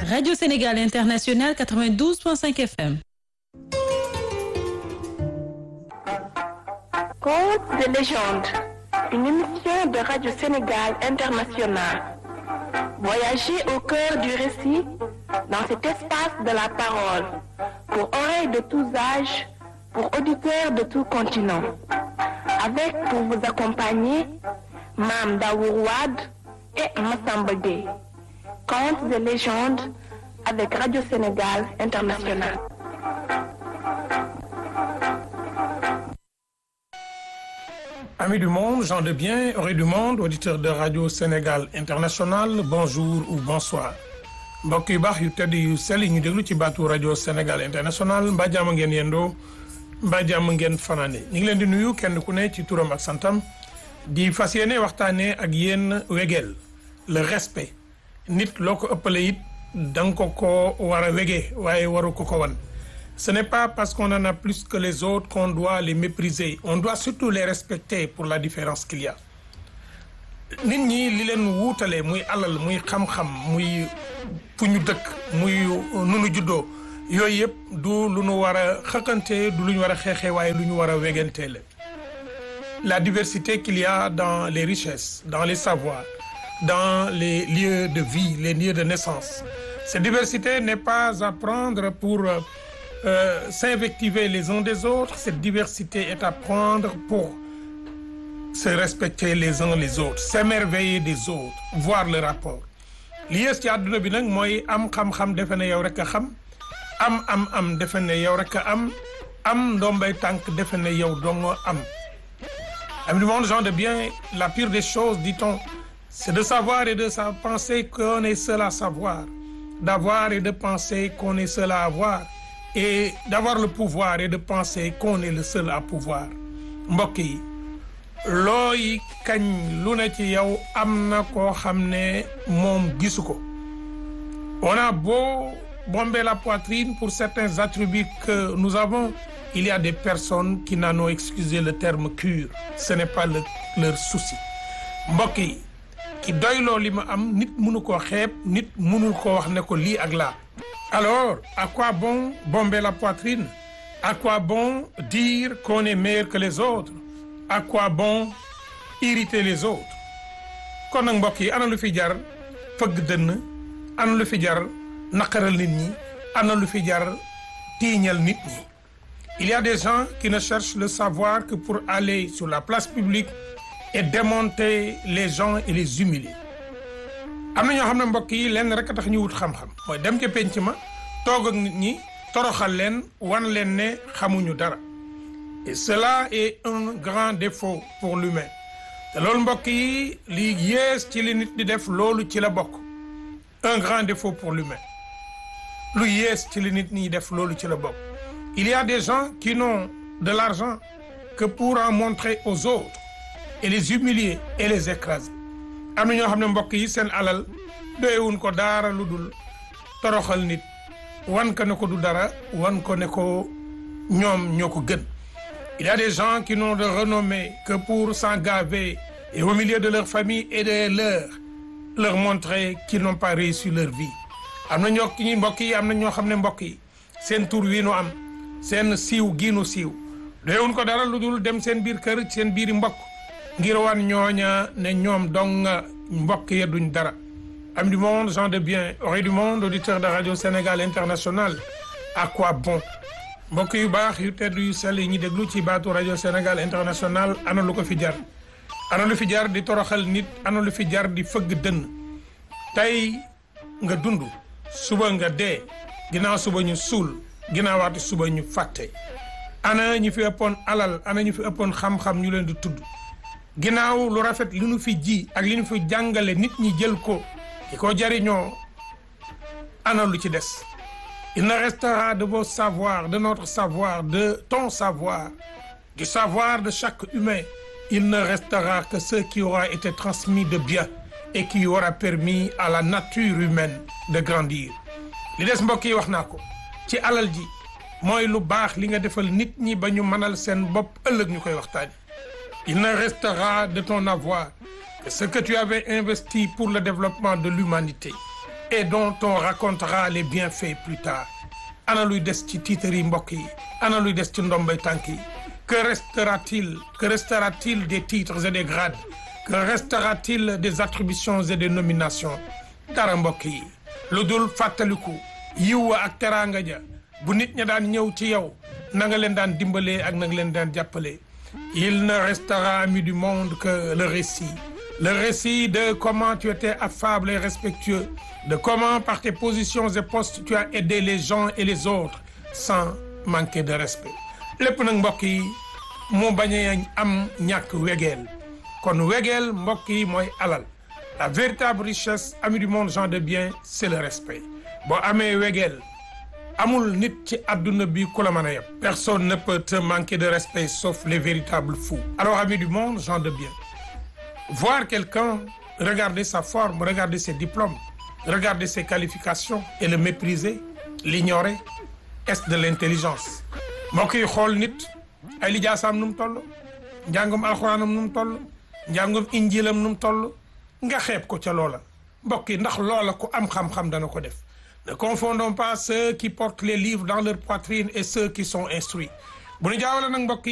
Radio Sénégal International 92.5 FM. Contes de légende, une émission de Radio Sénégal International. Voyagez au cœur du récit dans cet espace de la parole, pour oreilles de tous âges, pour auditeurs de tout continent. Avec pour vous accompagner, Mam Daourouad et Massamba Gueye. Contes de légende avec Radio Sénégal International. Amis du monde, gens de bien, oreilles du monde, auditeurs de Radio Sénégal International, bonjour ou bonsoir. mbokk yu baax yu tedd yu sell yi ñu déglu ci baatu rajo Sénégal International mbaa jàmm ngeen yendoo mbaa jàmm ngeen fanaane ñu ngi leen di nuyu kenn ku ne ci turam ak santam di fas yéene waxtaanee ak yéen wegeel le respect nit loo ko ëppale it da nga ko ko war a wegee waaye waru ko ko wan ce n'est pas parce qu'on en a plus que les autres qu'on doit les mépriser on doit surtout les respecter pour la différence qu'il y a nit ñi li leen wuutale muy alal muy xam-xam muy fu ñu dëkk muy nu nu juddoo yooyu yëpp du lu nu war a xëqante du lu ñu war a xeexee waaye lu ñu war a wegantee la la diversité qu'il y a dans les richesses dans les savoirs dans les lieux de vie les lieux de naissance cette diversité n'est pas à prendre pour euh, s'invectiver les uns des autres cette diversité est à prendre pour se respecter les uns les autres s'émerveiller des autres voir le rapport li yées ci àdduna bi nag mooy am xam-xam defe ne yow rek a xam am am am defe ne yow rek a am am ndombay tànk defe ne yow dong am am du monde gens de bien la pire des choses dit-on c'est de savoir et de sa penser qu'on est seul à savoir d'avoir et de penser qu'on est seul à avoir et d'avoir le pouvoir et de penser qu'on est le seul à pouvoir mbokk yi looy kañ lu ne ci yow am na koo xam ne moom gisu ko on a beau bomber la poitrine pour certains attributs que nous avons il y a des personnes qui n'en ont excusé le terme cure ce n'est pas le leur souci mbokk yi ki doyloo li ma am nit mënu koo xeeb nit mënul ko wax ne ko lii ak laa alors à quoi bon bomber la poitrine à quoi bon dire qu'on est meilleur que les autres à quoi bon irriter les autres kon nag mbokk yi ana lu fi jar fëgg dënn ana lu fi jar naqaral nit ñi ana lu fi jar tiiñal nit ñi il y a des gens qui ne cherchent le savoir que pour aller sur la place publique et démonter les gens et les humilier am na ñoo xam ne mbokk yi lenn rek a tax ñu wut xam-xam mooy dem ca penc ma toog ak nit ñi toroxal leen wan leen ne xamuñu dara et cela est un grand défaut pour l'humain te loolu mbokk yi li yées ci li nit di def loolu ci la bokk un grand défaut pour l'humain lu yées ci li nit ñi def loolu ci la bokk il y a des gens qui n'ont de l'argent que pour en montrer aux autres et les humilier et les écraser am na ñoo xam ne mbokk yi seen alal doyewuñ ko daara lu dul toroxal nit wan ko ne ko du dara wan ko ne ko ñoom ñoo ko gën il y a des gens qui n'ont de renommée que pour s'en gaver et au milieu de leur famille et de leur leur montrer qu'ils n'ont pas réussi leur vie am na ñoo ñi mbokk yi am na ñoo xam ne mbokk yi seen tur wi nu am seen siiw gii nu siiw doyewuñ ko dara lu dul dem seen biir kër seen biiri mbokk ngir wan ñooña ne ñoom dong mbokk ya duñ dara am du monde gens de bien oreilles du monde auditeurs de Radio Sénégal International à quoi bon mbokk yu baax yu tedd yu sell yi ñu déglu ci baatu rajo Sénégal International ana lu ko fi jar ana lu fi jar di toroxal nit ana lu fi jar di fëgg dënn tey nga dund suba nga dee ginnaaw suba ñu suul ginnaawaati suba ñu fàtte ana ñu fi ëppoon alal ana ñu fi ëppoon xam-xam ñu leen di tudd ginnaaw lu rafet li ñu fi ji ak li ñu fi jàngale nit ñi jël ko ki ko jariñoo ana lu ci des il ne restera de vos savoirs de notre savoir de ton savoir du savoir de chaque humain il ne restera que ce qui aura été transmis de bien et qui aura permis à la nature humaine de grandir li des mbokk yi wax naa ko ci alal ji mooy lu baax li nga defal nit ñi ba ñu mënal seen bopp ëllëg ñu koy waxtaani il ne restera de ton avoir que ce que tu avais investi pour le développement de l'humanité et dont on racontera les bienfaits plus tard ana luy des ci titre yi mbokk yi ana luy des ci ndombay tànk yi que restera-t-il que restera-t-il des titres et des grades que restera-t-il des attributions et des nominations dara mbokk yi lu dul fàttaliku yiw ak teraanga ja bu nit ña daan ñëw ci yow na nga leen daan dimbalee ak na nga leen daan jàppalee il ne restera ami du monde que le récit le récit de comment tu étais affable et respectueux de comment par tes positions et postes tu as aidé les gens et les autres sans manquer de respect lépp nag mbokk yi mu bañ a am ñàkk wegeel kon wegeel mbokk yi mooy alal la véritable richesse ami du monde gens de bien c'est le respect boo amee wegeel amul nit ci adduna bi ku la mën a yeb personne ne peut te manquer de respect sauf les véritables fous alors amis du monde gens de bien voir quelqu'un regarder sa forme regarder ses diplômes regarder ses qualifications et le mépriser l'ignorer est de l'intelligence mbokk yi xool nit ay lijaasaam nu mu toll njàngum alxuraanam nu mu toll njàngum injilam nu mu toll nga xeeb ko ca loola mbokk yi ndax loola ku am xam-xam dana ko def ne confondons pas ceux qui portent les livres dans leur poitrine et ceux qui sont instruits bu ñu jaawale nag mbokk